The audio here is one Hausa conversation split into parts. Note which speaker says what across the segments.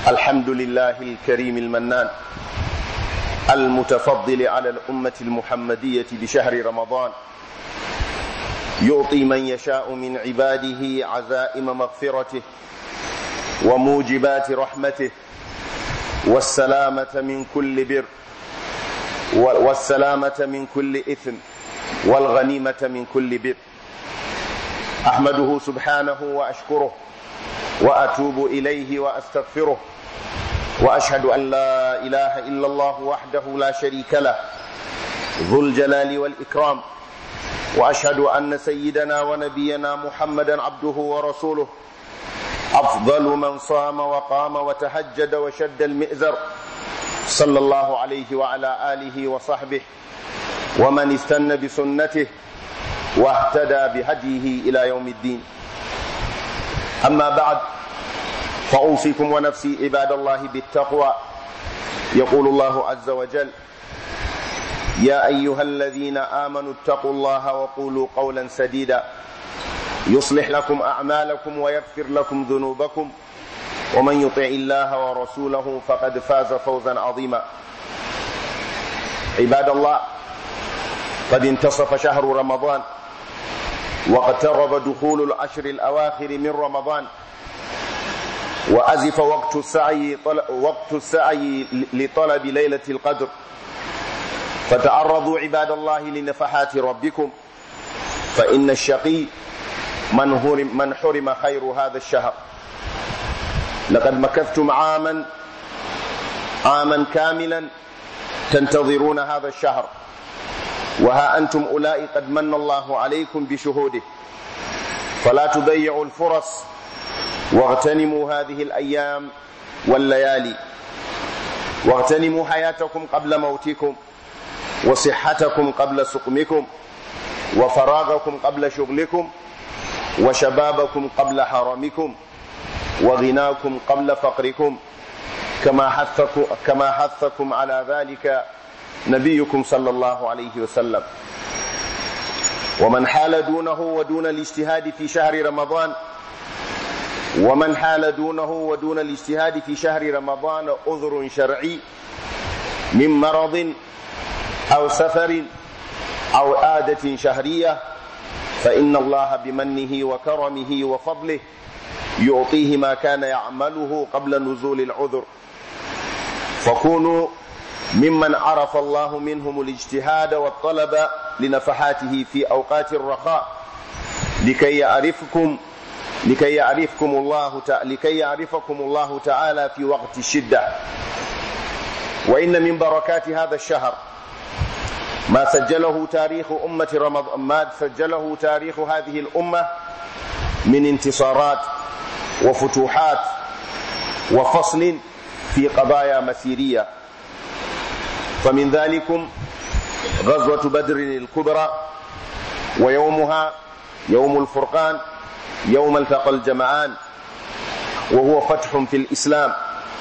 Speaker 1: الحمد لله الكريم المنان المتفضل على الأمة المحمدية بشهر رمضان يعطي من يشاء من عباده عزائم مغفرته وموجبات رحمته والسلامة من كل بر والسلامة من كل إثم والغنيمة من كل بر أحمده سبحانه وأشكره وأتوب إليه وأستغفره وأشهد أن لا إله إلا الله وحده لا شريك له ذو الجلال والإكرام وأشهد أن سيدنا ونبينا محمدا عبده ورسوله أفضل من صام وقام وتهجد وشد المئزر صلى الله عليه وعلى آله وصحبه ومن استنى بسنته واهتدى بهديه إلى يوم الدين أما بعد فأوصيكم ونفسي عباد الله بالتقوى يقول الله عز وجل يا أيها الذين آمنوا اتقوا الله وقولوا قولا سديدا يصلح لكم أعمالكم ويغفر لكم ذنوبكم ومن يطع الله ورسوله فقد فاز فوزا عظيما عباد الله قد انتصف شهر رمضان واقترب دخول العشر الأواخر من رمضان وأزف وقت السعي وقت السعي لطلب ليلة القدر فتعرضوا عباد الله لنفحات ربكم فإن الشقي من حرم من حرم خير هذا الشهر لقد مكثتم عاما عاما كاملا تنتظرون هذا الشهر وها أنتم أولئك قد من الله عليكم بشهوده فلا تضيعوا الفرص واغتنموا هذه الأيام والليالي واغتنموا حياتكم قبل موتكم وصحتكم قبل سقمكم وفراغكم قبل شغلكم وشبابكم قبل حرمكم وغناكم قبل فقركم كما حثكم كما حثكم على ذلك نبيكم صلى الله عليه وسلم ومن حال دونه ودون الاجتهاد في شهر رمضان ومن حال دونه ودون الاجتهاد في شهر رمضان عذر شرعي من مرض أو سفر أو عادة شهرية فإن الله بمنه وكرمه وفضله يعطيه ما كان يعمله قبل نزول العذر فكونوا ممن عرف الله منهم الاجتهاد والطلب لنفحاته في أوقات الرخاء لكي يعرفكم لكي يعرفكم الله لكي يعرفكم الله تعالى في وقت الشدة وإن من بركات هذا الشهر ما سجله تاريخ أمة رمضان ما سجله تاريخ هذه الأمة من انتصارات وفتوحات وفصل في قضايا مسيرية فمن ذلكم غزوة بدر الكبرى ويومها يوم الفرقان يوم التقى الجمعان وهو فتح في الإسلام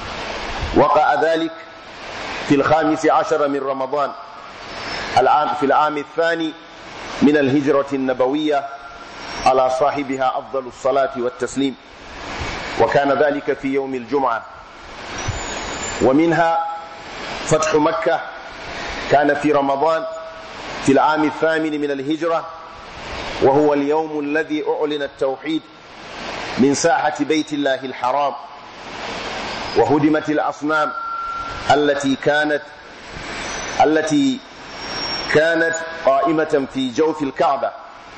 Speaker 1: وقع ذلك في الخامس عشر من رمضان العام في العام الثاني من الهجرة النبوية على صاحبها أفضل الصلاة والتسليم وكان ذلك في يوم الجمعة ومنها فتح مكة كان في رمضان في العام الثامن من الهجرة وهو اليوم الذي أعلن التوحيد من ساحة بيت الله الحرام وهدمت الأصنام التي كانت التي كانت قائمة في جوف الكعبة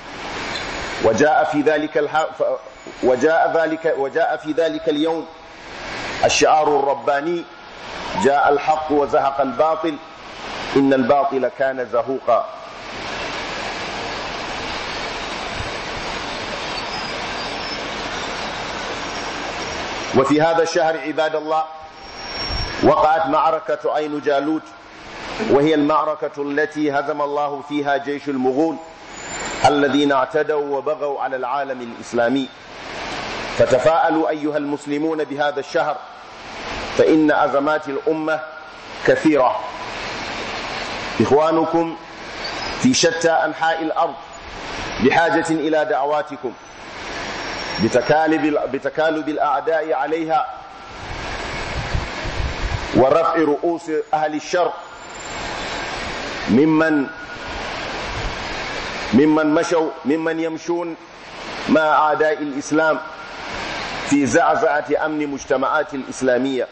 Speaker 1: وجاء في ذلك الح... وجاء ذلك وجاء في ذلك اليوم الشعار الرباني جاء الحق وزهق الباطل إن الباطل كان زهوقا وفي هذا الشهر عباد الله وقعت معركة عين جالوت وهي المعركة التي هزم الله فيها جيش المغول الذين اعتدوا وبغوا على العالم الإسلامي فتفاءلوا أيها المسلمون بهذا الشهر فإن أزمات الأمة كثيرة إخوانكم في شتى أنحاء الأرض بحاجة إلى دعواتكم بتكالب, بتكالب الأعداء عليها ورفع رؤوس أهل الشر ممن ممن مشوا ممن يمشون مع أعداء الإسلام في زعزعة أمن مجتمعات الإسلامية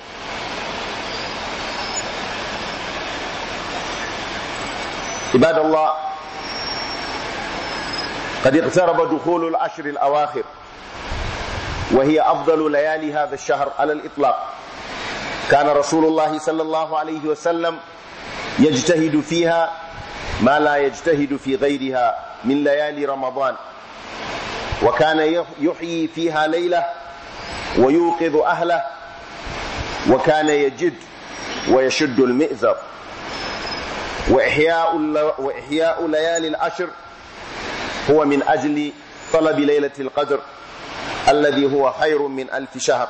Speaker 1: عباد الله قد اقترب دخول العشر الأواخر وهي أفضل ليالي هذا الشهر على الإطلاق كان رسول الله صلى الله عليه وسلم يجتهد فيها ما لا يجتهد في غيرها من ليالي رمضان وكان يحيي فيها ليلة ويوقظ أهله وكان يجد ويشد المئزر وإحياء, وإحياء ليالي العشر هو من أجل طلب ليلة القدر الذي هو خير من ألف شهر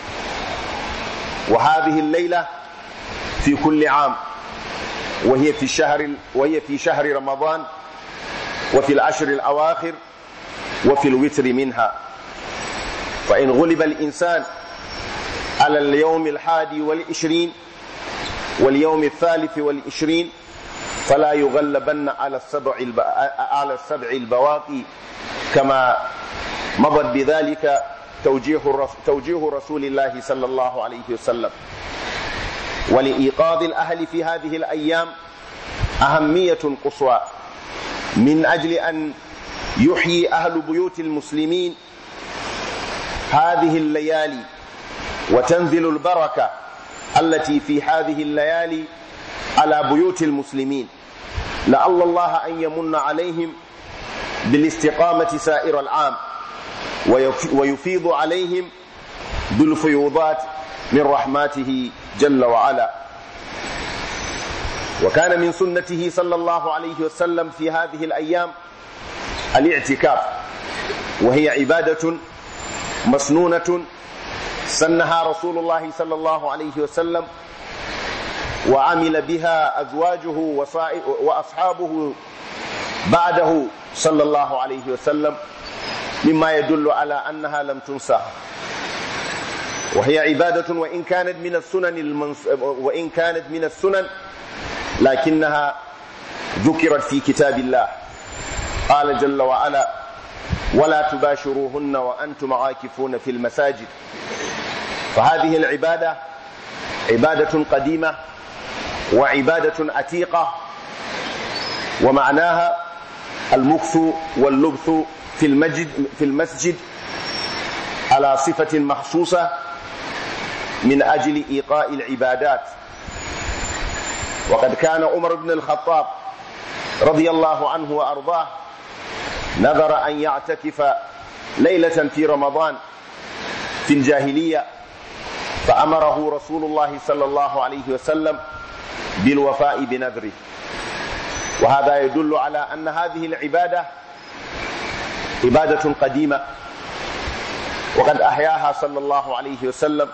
Speaker 1: وهذه الليلة في كل عام وهي في الشهر وهي في شهر رمضان وفي العشر الأواخر وفي الوتر منها فإن غلب الإنسان على اليوم الحادي والعشرين واليوم الثالث والعشرين فلا يغلبن على السبع على السبع البواقي كما مضت بذلك توجيه توجيه رسول الله صلى الله عليه وسلم ولإيقاظ الأهل في هذه الأيام أهمية قصوى من أجل أن يحيي أهل بيوت المسلمين هذه الليالي وتنزل البركة التي في هذه الليالي على بيوت المسلمين لعل الله أن يمن عليهم بالاستقامة سائر العام ويفيض عليهم بالفيوضات من رحماته جل وعلا وكان من سنته صلى الله عليه وسلم في هذه الأيام الاعتكاف وهي عبادة مسنونة سنها رسول الله صلى الله عليه وسلم وعمل بها أزواجه وأصحابه بعده صلى الله عليه وسلم مما يدل على أنها لم تنسى وهي عبادة وإن كانت من السنن المنص... وإن كانت من السنن لكنها ذكرت في كتاب الله قال جل وعلا ولا تباشروهن وأنتم عاكفون في المساجد فهذه العبادة عبادة قديمة وعبادة عتيقة ومعناها المكث واللبث في المسجد في المسجد على صفة مخصوصة من أجل إيقاء العبادات وقد كان عمر بن الخطاب رضي الله عنه وأرضاه نذر أن يعتكف ليلة في رمضان في الجاهلية فأمره رسول الله صلى الله عليه وسلم بالوفاء بنذره وهذا يدل على أن هذه العبادة عبادة قديمة وقد أحياها صلى الله عليه وسلم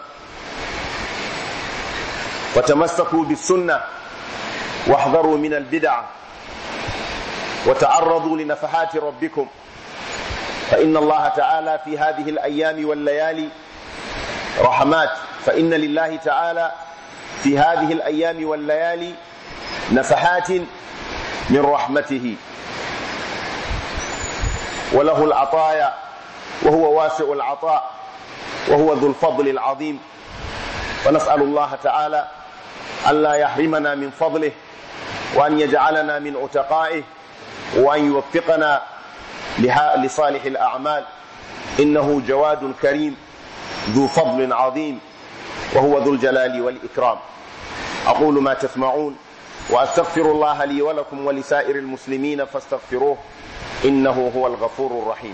Speaker 1: وتمسكوا بالسنة واحذروا من البدع وتعرضوا لنفحات ربكم فإن الله تعالى في هذه الأيام والليالي رحمات فإن لله تعالى في هذه الأيام والليالي نفحات من رحمته وله العطايا وهو واسع العطاء وهو ذو الفضل العظيم ونسأل الله تعالى ألا يحرمنا من فضله وأن يجعلنا من عتقائه وأن يوفقنا لصالح الأعمال إنه جواد كريم ذو فضل عظيم وهو ذو الجلال والإكرام أقول ما تسمعون وأستغفر الله لي ولكم ولسائر المسلمين فاستغفروه إنه هو الغفور الرحيم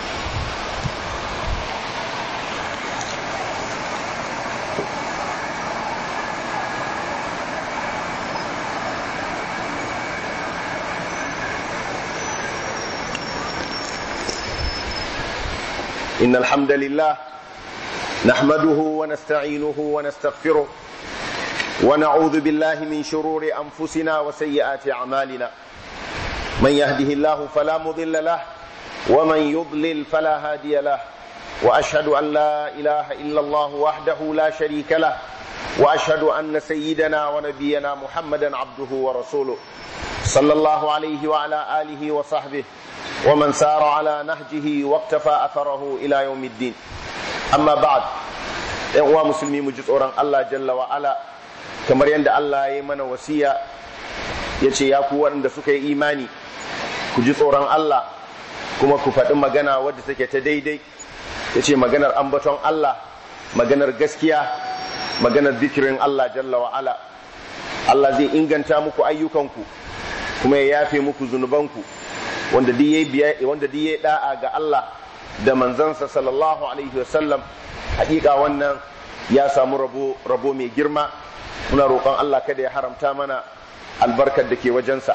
Speaker 1: إن الحمد لله نحمده ونستعينه ونستغفره ونعوذ بالله من شرور أنفسنا وسيئات أعمالنا من يهده الله فلا مضل له ومن يضلل فلا هادي له وأشهد أن لا إله إلا الله وحده لا شريك له وأشهد أن سيدنا ونبينا محمدا عبده ورسوله صلى الله عليه وعلى آله وصحبه ومن سار على نهجه واقتفى أثره إلى يوم الدين أما بعد uwa musulmi mu ji tsoron Allah jalla wa ala kamar yadda Allah ya yi mana wasiya ya ce ya ku waɗanda suka yi imani ku ji tsoron Allah kuma ku faɗi magana wadda take ta daidai ya ce maganar ambaton Allah maganar gaskiya maganar zikirin Allah jalla wa ala Allah zai inganta muku ayyukanku kuma ya yafe muku zunubanku wanda duk yayi da'a ga Allah da manzansa sallallahu alaihi wasallam hakika wannan ya samu rabo rabo mai girma muna roƙon Allah kada ya haramta mana albarkar da ke wajensa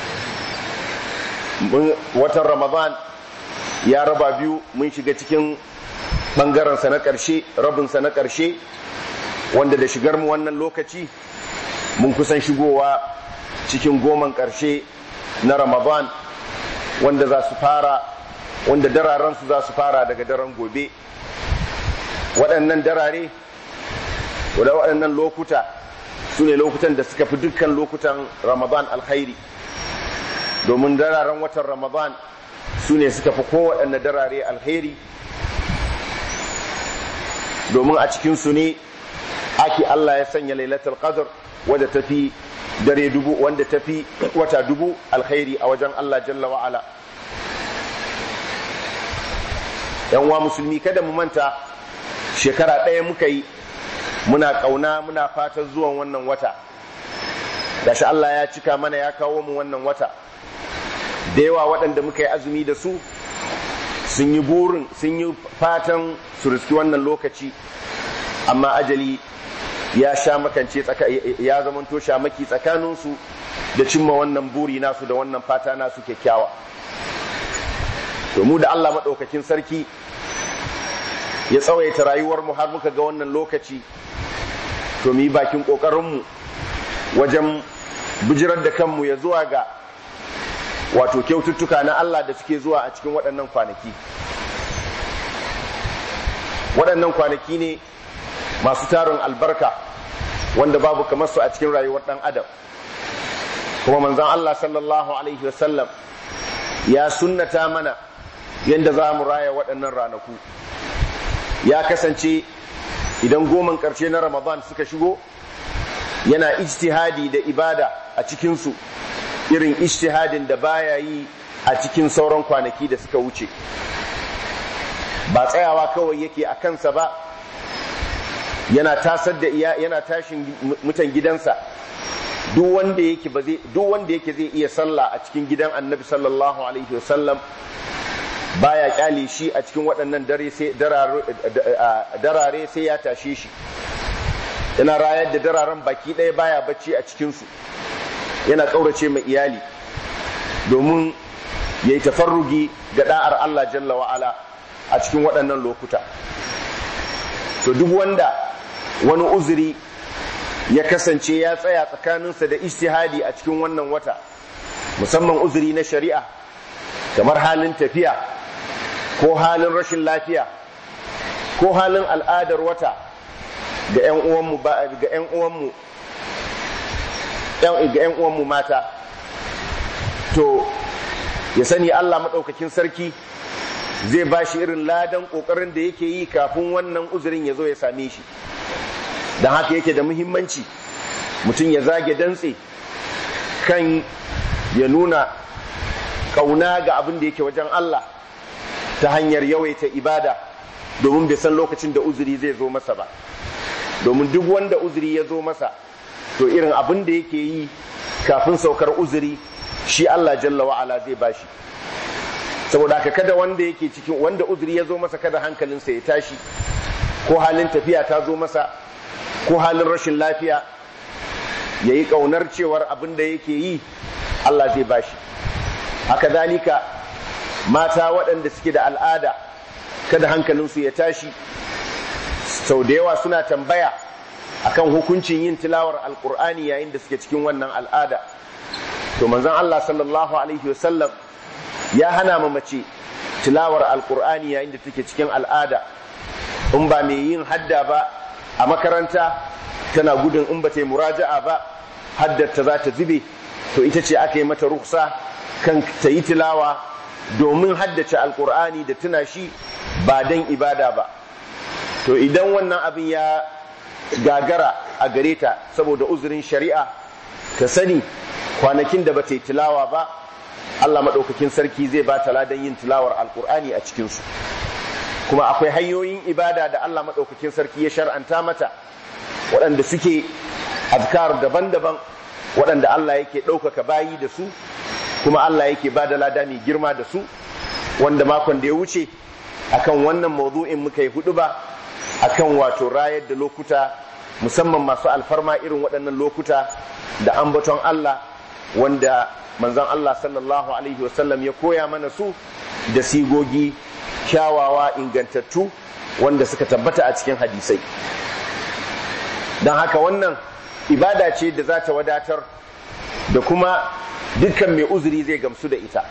Speaker 1: watan ramadan ya raba biyu mun shiga cikin ɓangarensa na ƙarshe rabinsa na ƙarshe wanda da shigar mu wannan lokaci mun kusan shigowa cikin goman ƙarshe na ramadan wanda za su fara wanda dararensu za su fara daga daren gobe waɗannan darare da waɗannan lokuta su ne lokutan da suka fi dukkan lokutan ramadan alkhairi domin dararen watan ramadan su ne suka fi kowaɗanne darare alkhairi domin a cikinsu ne ake Allah ya sanya lailatul qadr wadda tafi dare dubu wanda tafi wata dubu alkhairi a wajen Allah jalla wa ala yan wa musulmi kada mu manta shekara ɗaya muka yi muna ƙauna muna fatan zuwan wannan wata gashi Allah ya cika mana ya kawo mu wannan wata da yawa waɗanda muka yi azumi da su sun yi burin sun yi fatan su riski wannan lokaci amma ajali ya sha makance ya zamanto shamaki tsakaninsu da cimma wannan buri nasu da wannan fata nasu kyakkyawa to mu da Allah maɗaukakin sarki ya tsawaita rayuwar mu har muka ga wannan lokaci to mu yi bakin ƙoƙarinmu wajen bijirar da kanmu ya zuwa ga wato kyaututtuka na Allah da suke zuwa a cikin waɗannan kwanaki waɗannan kwanaki ne masu tarin albarka wanda babu kamar su a cikin rayuwar ɗan adam kuma manzan Allah sallallahu alaihi wasallam ya sunnata mana yadda za mu raya waɗannan ranaku ya kasance idan goman ƙarshe na ramadan suka shigo yana ijtihadi da ibada a cikinsu irin ijtihadin da baya yi a cikin sauran kwanaki da suka wuce ba tsayawa kawai yake a kansa ba yana tasar da iya yana tashin mutan gidansa duk wanda yake ba zai duk wanda yake zai iya sallah a cikin gidan annabi sallallahu alaihi wasallam baya kyale shi a cikin waɗannan dare sai darare sai ya tashe shi yana rayar da dararen baki ɗaya baya bacci a cikinsu yana ƙaurace mai iyali domin ya yi tafarrugi ga ɗa'ar Allah jalla wa'ala a cikin waɗannan lokuta to duk wanda wani uzuri ya kasance ya tsaya tsakaninsa da istihadi a cikin wannan wata musamman uzuri na shari'a kamar halin tafiya ko halin rashin lafiya ko halin al'adar wata ga 'yan uwanmu ga 'yan uwanmu ga 'yan uwanmu mata to ya sani Allah maɗaukakin sarki zai ba shi irin ladan ƙoƙarin da yake yi kafin wannan uzurin ya zo ya same shi don haka yake da muhimmanci mutum ya zage dantse kan ya nuna ƙauna ga abin da yake wajen Allah ta hanyar yawaita ibada domin bai san lokacin da uzuri zai zo masa ba domin duk wanda uzuri ya zo masa to irin abin da yake yi kafin saukar uzuri shi Allah jalla wa'ala zai bashi saboda haka kada wanda yake cikin wanda uzuri ya zo masa kada hankalinsa ya tashi ko halin tafiya ta zo masa ko halin rashin lafiya ya yi ƙaunar cewar abin da yake yi Allah zai bashi haka zalika mata waɗanda suke da al'ada kada hankalinsu ya tashi sau da yawa suna tambaya akan hukuncin yin tilawar alkur'ani yayin da suke cikin wannan al'ada to manzon Allah sallallahu alaihi wasallam ya hana ma mace tilawar alkur'ani yayin da take cikin al'ada in ba mai yin hadda ba a makaranta tana gudun in ba ta yi muraja'a ba haddata za ta zube to ita ce aka yi mata ruksa kan ta yi tilawa domin haddace alkur'ani da tuna shi ba don ibada ba to idan wannan abin ya gagara a gare ta saboda uzurin shari'a ta sani kwanakin da ba ta yi tilawa ba Allah maɗaukakin sarki zai ba ta ladan yin tilawar alkur'ani a cikinsu kuma akwai hanyoyin ibada da Allah maɗaukakin sarki ya shar'anta mata waɗanda suke azkar daban-daban waɗanda Allah yake ɗaukaka bayi da su kuma Allah yake ba da lada mai girma da su wanda makon da ya wuce akan wannan mawdu'in muka yi hudu ba akan wato rayar da lokuta musamman masu alfarma irin waɗannan lokuta da ambaton Allah wanda manzon Allah sallallahu alaihi wasallam ya koya mana su da sigogi kyawawa ingantattu wanda suka tabbata a cikin hadisai don haka wannan ibada ce da za ta wadatar da kuma dukkan mai uzuri zai gamsu da ita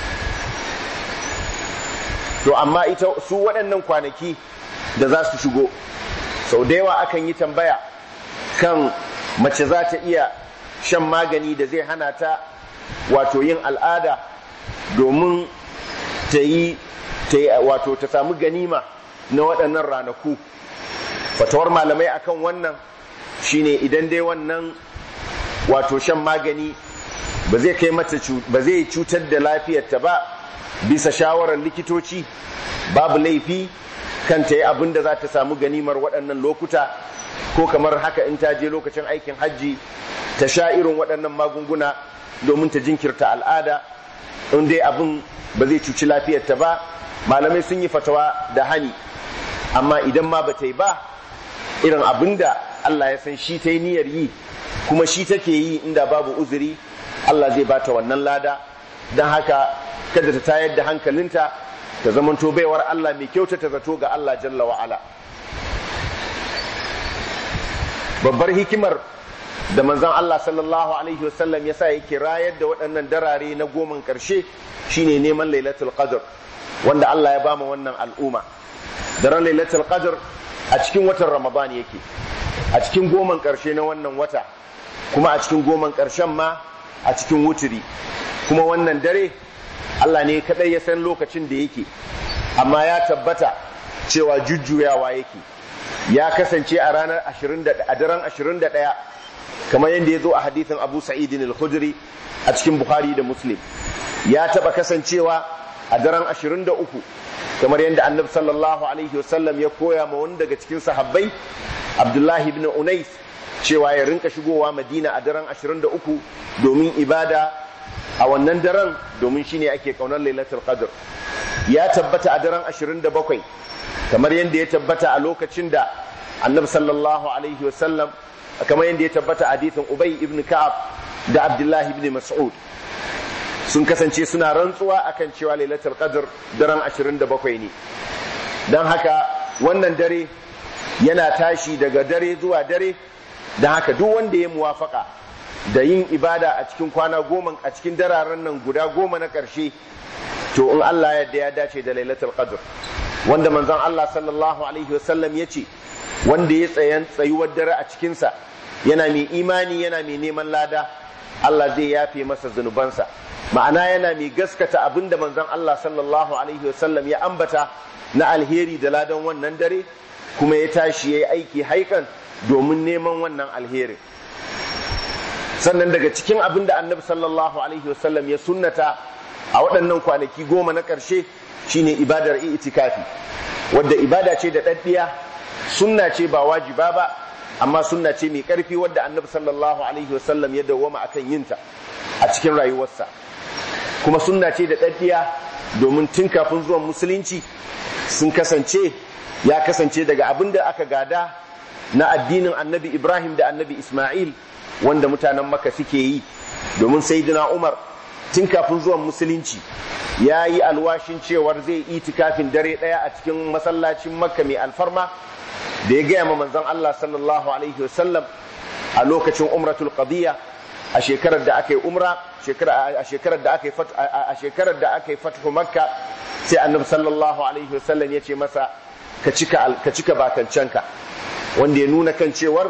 Speaker 1: to amma ita su waɗannan kwanaki da za su shigo sau da yawa akan yi tambaya kan mace za ta iya shan magani da zai hana ta wato yin al'ada domin ta yi wato ta samu ganima na waɗannan ranaku fatawar malamai akan wannan shine idan dai wannan wato shan magani ba zai kai mata ba zai cutar da lafiyarta ba bisa shawarar likitoci babu laifi kan ta yi abin da za ta samu ganimar waɗannan lokuta ko kamar haka in ta je lokacin aikin hajji ta sha irin waɗannan magunguna domin ta jinkirta al'ada in dai abin ba zai cuci lafiyarta ba malamai sun yi fatawa da hani amma idan ma ba ta yi ba irin abin da Allah ya san shi ta yi niyyar yi kuma shi take yi inda babu uzuri Allah zai bata wannan lada don haka kada ta tayar da hankalinta ta zamanto baiwar Allah mai kyauta ta zato ga Allah jalla wa'ala babbar hikimar da manzon Allah sallallahu alaihi wasallam ya sa yake rayar da waɗannan darare na goman ƙarshe shine neman lailatul qadr wanda Allah ya bama wannan al'umma daren lailatul qadr a cikin watan ramadan yake a cikin goman ƙarshe na wannan wata kuma a cikin goman ƙarshen ma a cikin wuturi kuma wannan dare Allah ne kadai ya san lokacin da yake amma ya tabbata cewa jujjuyawa yake ya kasance a ranar 20 a daren 21 kamar yadda ya zo a hadithin Abu Sa'id al-Khudri a cikin Bukhari da Muslim ya taba kasancewa a daren 23 kamar yadda Annabi sallallahu alaihi wasallam ya koya ma wani daga cikin sahabbai Abdullahi ibn Unais cewa ya rinka shigowa Madina a daren 23 domin ibada a wannan daren domin shine ake kaunar Lailatul Qadr ya tabbata a daren 27 kamar yadda ya tabbata a lokacin da Annabi sallallahu alaihi wasallam kamar yadda ya tabbata a hadithin Ubay ibn Ka'ab da Abdullahi ibn Mas'ud sun kasance suna rantsuwa akan cewa Lailatul Qadr daren 27 ne dan haka wannan dare yana tashi daga dare zuwa dare dan haka duk wanda ya muwafaka da yin ibada a cikin kwana goma a cikin dararen nan guda goma na ƙarshe to in Allah yadda ya dace da Lailatul Qadr wanda manzon Allah sallallahu alaihi wasallam ya ce wanda ya tsayan tsayuwar dare a cikinsa yana mai imani yana mai neman lada Allah zai yafe masa zunubansa ma'ana yana mai gaskata abinda manzon Allah sallallahu alaihi wasallam ya ambata na alheri da ladan wannan dare kuma ya tashi ya yi aiki haikan domin neman wannan alherin sannan daga cikin abin da annabi sallallahu alaihi wasallam ya sunnata a waɗannan kwanaki goma na ƙarshe shine ibadar itikafi wadda ibada ce da ɗaɗɗiya sunna ce ba wajiba ba amma sunna ce mai ƙarfi wadda annabi sallallahu alaihi wasallam ya dawwama akan yinta a cikin rayuwarsa kuma sunna ce da ɗaɗɗiya domin tun kafin zuwan musulunci sun kasance ya kasance daga abin da aka gada na addinin annabi ibrahim da annabi isma'il wanda mutanen maka suke yi domin sayyidina umar tun kafin zuwan musulunci ya yi alwashin cewar zai itikafin dare ɗaya a cikin masallacin makka mai alfarma da ya gaya ma manzon Allah sallallahu alaihi wasallam a lokacin umratul qadiyya a shekarar da aka yi umra a shekarar da aka yi a shekarar da aka yi fathu makka sai annabi sallallahu alaihi wasallam ya ce masa ka cika ka cika bakancanka wanda ya nuna kan cewar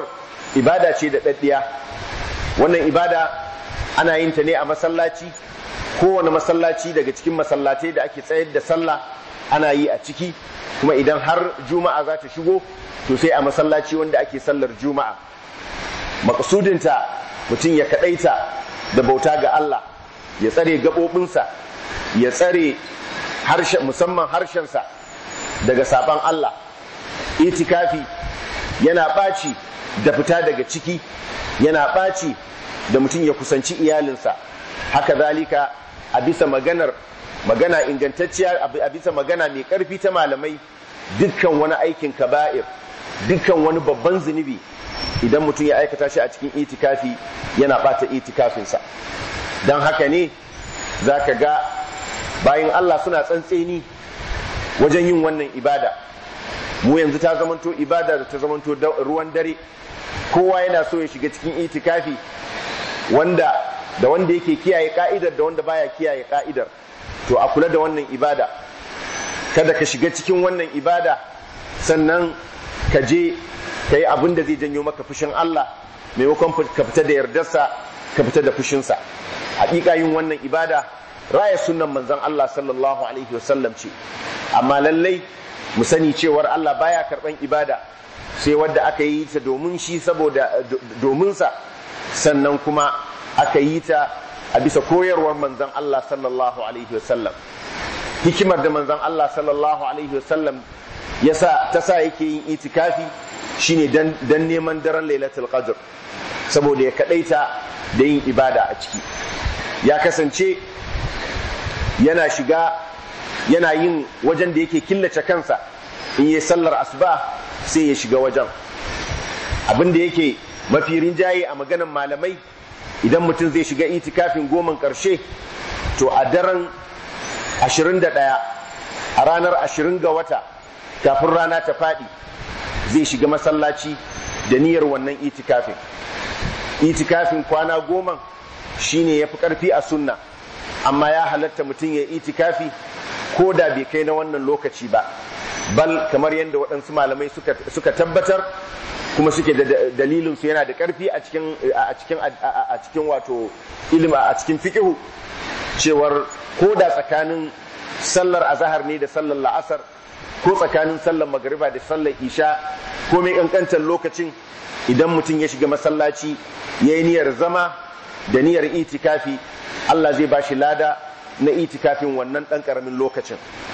Speaker 1: ibada ce da daddiya wannan ibada ana yin ta ne a masallaci kowane masallaci daga cikin masallatai da ake tsayar da sallah ana yi a ciki kuma idan har juma'a za ta shigo to sai a masallaci wanda ake sallar juma'a makasudinta mutum ya kadaita da bauta ga Allah ya tsare gaɓoɓinsa ya tsare harshen musamman harshensa daga saban Allah itikafi yana ɓaci da fita daga ciki yana ɓaci da mutum ya kusanci iyalinsa haka zalika a bisa maganar magana ingantacciya a bisa magana mai ƙarfi ta malamai dukkan wani aikin kaba'ir dukkan wani babban zunubi idan mutum ya aikata shi a cikin itikafi yana ɓata itikafinsa don haka ne za ka ga bayan Allah suna tsantseni wajen yin wannan ibada mu yanzu ta zamanto ibada da ta zamanto ruwan dare kowa yana so ya shiga cikin itikafi wanda da wanda yake kiyaye ka'idar da wanda baya kiyaye ka'idar to a kula da wannan ibada kada ka shiga cikin wannan ibada sannan ka je ka yi abin da zai janyo maka fushin Allah maimakon ka fita da yardarsa ka fita da fushinsa hakika yin wannan ibada raya sunan manzon Allah sallallahu alaihi wasallam ce amma lallai mu sani cewar Allah baya karban ibada sai wadda aka yi ta domin shi saboda domin sa sannan kuma aka yi ta a bisa koyarwar manzon Allah sallallahu alaihi wasallam hikimar da manzon Allah sallallahu alaihi wasallam yasa ta sa yake yin itikafi shine dan dan neman daren lailatul qadr saboda ya kadaita da yin ibada a ciki ya kasance yana shiga yana yin wajen da yake killace kansa in yi sallar asuba sai ya shiga wajen abin da yake mafi rinjaye a maganan malamai idan mutum zai shiga itikafin goman karshe to a daren 21 a ranar 20 ga wata kafin rana ta faɗi zai shiga masallaci da niyyar wannan itikafin itikafin kwana goma shine ya fi ƙarfi a sunna amma ya halatta mutum ya itikafi ko da bai kai na wannan lokaci ba bal kamar yadda waɗansu malamai suka tabbatar kuma suke da dalilin su yana da ƙarfi a cikin a cikin a cikin wato ilimi a cikin fiqhu cewar ko da tsakanin sallar azahar ne da sallar la'asar ko tsakanin sallar magariba da sallar isha ko mai kankantar lokacin idan mutum ya shiga masallaci ya yi niyyar zama da niyyar itikafi Allah zai ba shi lada na itikafin wannan ɗan ƙaramin lokacin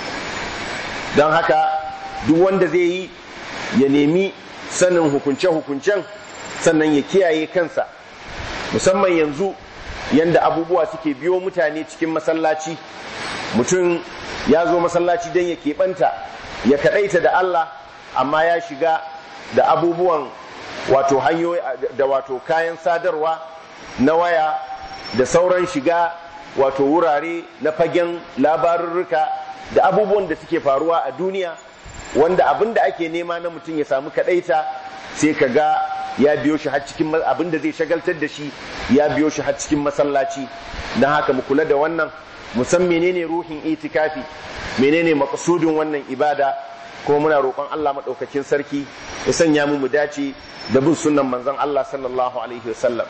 Speaker 1: don haka duk wanda zai yi ya nemi sanin hukunce-hukuncen sannan ya kiyaye kansa musamman yanzu yanda abubuwa suke biyo mutane cikin masallaci mutum ya zo masallaci don ya keɓanta ya kaɗaita da Allah amma ya shiga da abubuwan wato hanyoyi da wato kayan sadarwa na waya da sauran shiga wato wurare na fagen labarurruka da abubuwan da suke faruwa a duniya wanda abin da ake nema na mutum ya samu kaɗaita sai ka ga ya biyo shi har cikin abin da zai shagaltar da shi ya biyo shi har cikin masallaci don haka mu kula da wannan musan menene ruhin itikafi menene makasudin wannan ibada kuma muna roƙon Allah maɗaukakin sarki ya sanya mu mu dace da bin sunnan manzon Allah sallallahu alaihi wasallam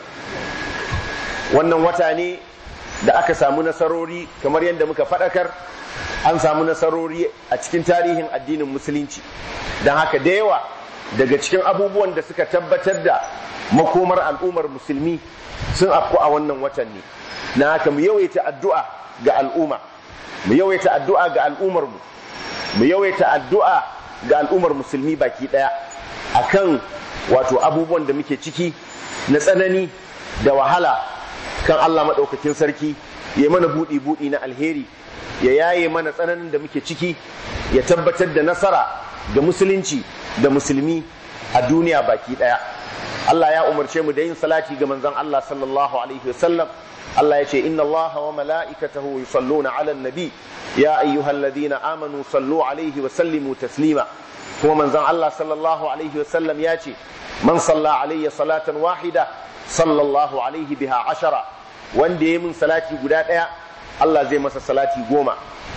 Speaker 1: wannan wata ne da aka samu nasarori kamar yadda muka faɗakar an samu nasarori a cikin tarihin addinin musulunci don haka da yawa daga cikin abubuwan da suka tabbatar da makomar al'ummar musulmi sun afku a wannan watan ne na haka mu yawaita addu'a ga al'umma mu yawaita addu'a ga al'ummar mu mu yawaita addu'a ga al'ummar musulmi baki daya akan wato abubuwan da muke ciki na tsanani da wahala kan Allah maɗaukakin sarki ya mana buɗi buɗi na alheri ya yaye mana tsananin da muke ciki ya tabbatar da nasara ga musulunci da musulmi a duniya baki daya Allah ya umarce mu da yin salati ga manzon Allah sallallahu alaihi wasallam Allah ya ce inna Allah wa mala'ikatahu yusalluna 'alan nabi ya ayyuhalladhina amanu sallu alaihi wa sallimu taslima kuma manzon Allah sallallahu alaihi wasallam ya ce man salla alayya salatan wahida sallallahu alaihi biha ashara wanda ya min salati guda daya Allah zai masa salati goma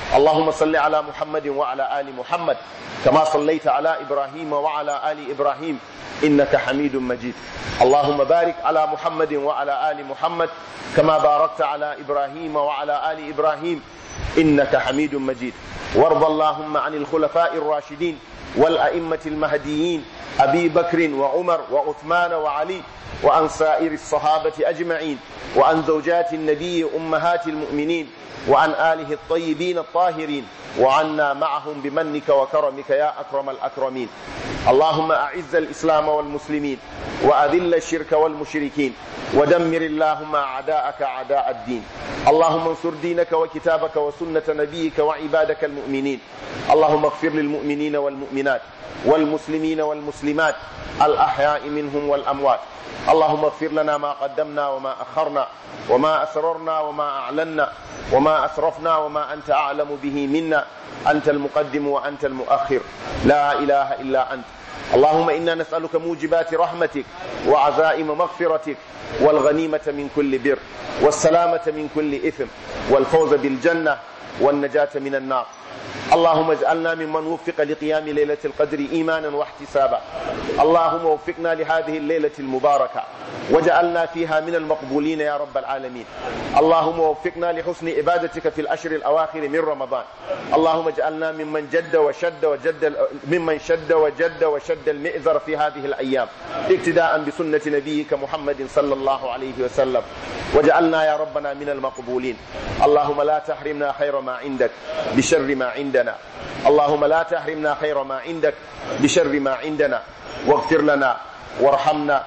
Speaker 1: اللهم صل على محمد وعلى آل محمد كما صليت على إبراهيم وعلى آل إبراهيم إنك حميد مجيد اللهم بارك على محمد وعلى آل محمد كما باركت على إبراهيم وعلى آل إبراهيم إنك حميد مجيد وارض اللهم عن الخلفاء الراشدين والأئمة المهديين أبي بكر وعمر وعثمان وعلي وعن سائر الصحابة أجمعين وعن زوجات النبي أمهات المؤمنين وعن آله الطيبين الطاهرين وعنا معهم بمنك وكرمك يا أكرم الأكرمين اللهم أعز الإسلام والمسلمين وأذل الشرك والمشركين ودمر اللهم أعداءك أعداء الدين اللهم انصر دينك وكتابك وسنة نبيك وعبادك المؤمنين اللهم اغفر للمؤمنين والمؤمنات والمسلمين والمسلمات الأحياء منهم والأموات اللهم اغفر لنا ما قدمنا وما أخرنا وما أسررنا وما أعلنا وما أسرفنا وما أنت أعلم به منا أنت المقدم وأنت المؤخر لا إله إلا أنت اللهم إنا نسألك موجبات رحمتك وعزائم مغفرتك والغنيمة من كل بر والسلامة من كل إثم والفوز بالجنة والنجاة من النار اللهم اجعلنا ممن وفق لقيام ليلة القدر إيمانا واحتسابا اللهم وفقنا لهذه الليلة المباركة وجعلنا فيها من المقبولين يا رب العالمين اللهم وفقنا لحسن عبادتك في الأشهر الأواخر من رمضان اللهم اجعلنا ممن جد وشد وجد ممن شد وجد وشد المئزر في هذه الأيام اقتداء بسنة نبيك محمد صلى الله عليه وسلم وجعلنا يا ربنا من المقبولين اللهم لا تحرمنا خير ما عندك بشر ما عندنا اللهم لا تحرمنا خير ما عندك بشر ما عندنا واغفر لنا وارحمنا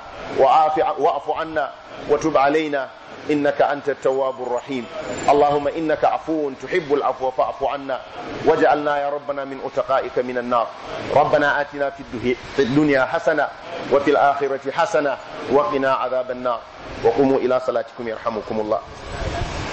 Speaker 1: واعف عنا وتب علينا إنك أنت التواب الرحيم اللهم إنك عفو تحب العفو فاعف عنا واجعلنا يا ربنا من أتقائك من النار ربنا آتنا في الدنيا حسنة وفي الآخرة حسنة وقنا عذاب النار وقوموا إلى صلاتكم يرحمكم الله